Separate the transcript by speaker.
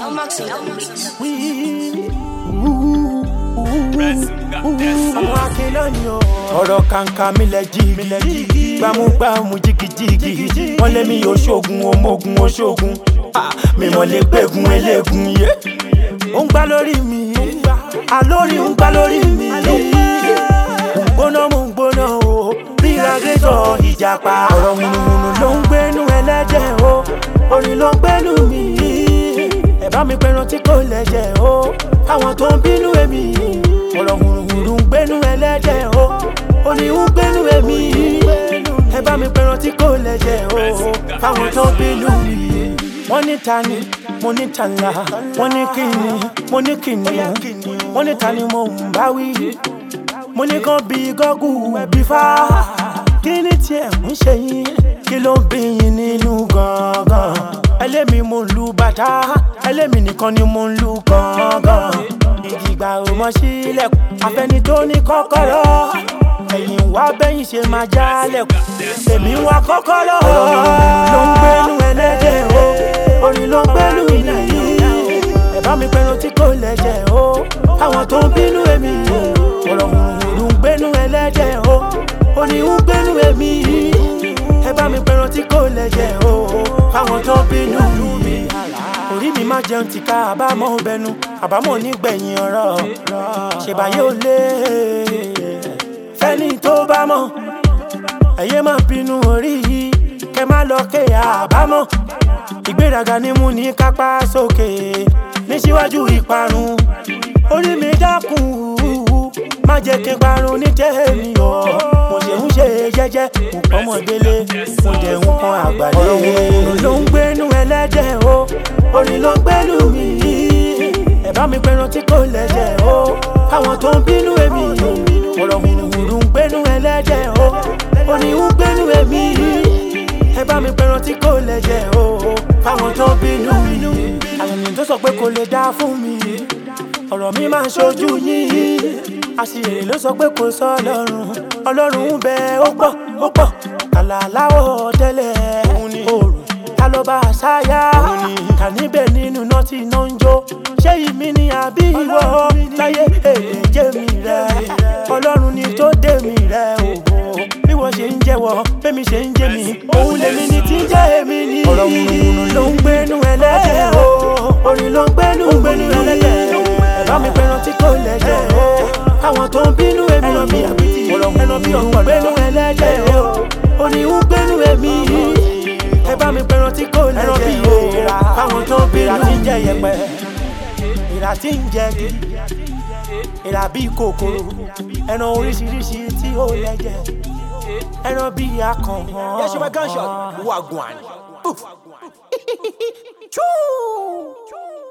Speaker 1: Elmax on the mix.
Speaker 2: ọmọ akínlọ ni o. ọ̀rọ̀ kàǹkà mi lẹ jígi gbámúgbámú jigijigi wọ́n lé mi oṣoògùn ọmọogun oṣoògùn mi mọ̀ lè gbẹ̀gùn eléegun yé. ó ń gbá lórí mi alórí ń gbá lórí mi. mo ń gbóná mo ń gbóná o bí ragrétọ̀ ìjàpá. ọ̀rọ̀ wùnùwùnù ló ń gbénú ẹlẹ́jẹ̀ o orin ló ń gbénú mi. ẹ bá mi pẹran tí kò lẹ́jẹ̀ o àwọn tó ń bínú èmi ọ̀rọ̀ hùrùhùrù ń gbénú ẹlẹ́jẹ̀ o orin ń gbénú èmi ẹ bá mi pẹran tí kò lẹ́jẹ̀ o fáwọn tó ń bínú mi. wọ́n ní ta ni mo ní ta ńlá wọ́n ní kí ni mo ní kí ni wọ́n ní ta ni mo ń bá wí mo ní kàn bí gọ́gù ẹbí fá kí ni tiẹ̀ ń ṣe yín kí ló ń bí yín nínú gangan ẹlẹ́mi mo ń lu bàtà ẹlẹ́mi nìkan ni mo ń lu gangan ìdìgbà ò mọ sílẹ̀kùn afẹ́ni tó ní kọ́kọ́rọ́ ẹ̀yìn wá bẹ́yìn ṣe máa jálẹ̀kùn èmi ń wá kọ́kọ́rọ́ ló ń gbénú ẹlẹ́dẹ̀ o orin ló ń gbénú ìnáyí ẹ bá mi pẹ̀rù tí kò lẹ́jẹ̀ o àwọn tó ń bínú èmi ọ̀rọ̀ hùrùhùrù ń gbénú ẹlẹ́dẹ̀ o orin ń gbénú èmi ẹ bá mi pẹ̀rù tí kò lẹ́jẹ̀ o àwọn tó ń bínú mi orí mi máa jẹun tìka àbámọ̀ bẹnu àbámọ̀ nígbẹ̀yìn ọ̀rọ̀ ṣèbáyé ò lé fẹ́ni tó bá mọ̀ ẹ̀yẹ́ máa bínú orí yìí kẹ má lọ ké àbámọ̀ ìgbéraga ní mú ní kápá sókè ní síwájú ìparun orí mi dákun má jẹ́ kí n parun ní tèmi o mo ṣe ń ṣe jẹ́jẹ́ mo pọ́n mọ́ délé mo dẹ̀ ń pọ́n àgbàdé ọ̀rọ̀ ló ń gbénú ẹlẹ́dẹ̀ o orin ló ń gbénú mi ẹ bá mi pẹran tí kò lẹ́jẹ̀ o àwọn tó ń bínú èmi ọ̀rọ̀ hùrùhùrù ń gbénú ẹlẹ́dẹ̀ o orin ń gbénú èmi ẹ bá mi pẹran tí kò lẹ́jẹ̀ o fáwọn tó ń bínú mi àwọn ènìyàn tó sọ pé kò lè dá fún mi ọ̀rọ̀ mi máa ń ṣojú yín àṣìyèrè ló sọ pé kò sọ ọlọ́run ọlọ́run ń bẹ ó pọ̀ ó pọ̀ kàlà láwọ̀ tẹ́lẹ̀ òòrùn ta ló bá a ṣáyà kà níbẹ̀ nínú náà tí iná ń jó ṣé ìmí ni àbí ìwọ láyé èdè jẹ́ mi rẹ̀ ọlọ́run ni tó dé mi rẹ̀ òwò bí wọ́n ṣe ń jẹ́wọ́ bẹ́mi ṣe ń jẹ́ mi òun lèmi ni tí ń jẹ́ èmi ni. ọ̀rọ̀ wùnùwùnù ló ń gbénú ẹlẹ́dẹ̀ o orin ló ń gbénú gbénú ẹlẹ́dẹ̀ ẹ bá mi pẹran tí kò lẹ́jẹ̀ o àwọn tó ń bínú èmi ẹran bí àbítí ẹran bí ọ̀pọ̀ gbénú ẹlẹ́dẹ̀ o orin ń gbénú èmi ẹ bá mi pẹran tí kò lẹ́jẹ̀ o àwọn tó ń bínú tí ń jẹ yẹpẹ ìrà tí ń jẹ kí ìrà bí kòkòrò ẹran oríṣiríṣi tí ó lẹ́jẹ̀ ẹran bí akàn.
Speaker 3: Yeshua gunshot. Wagwan. Oof.
Speaker 2: Choo!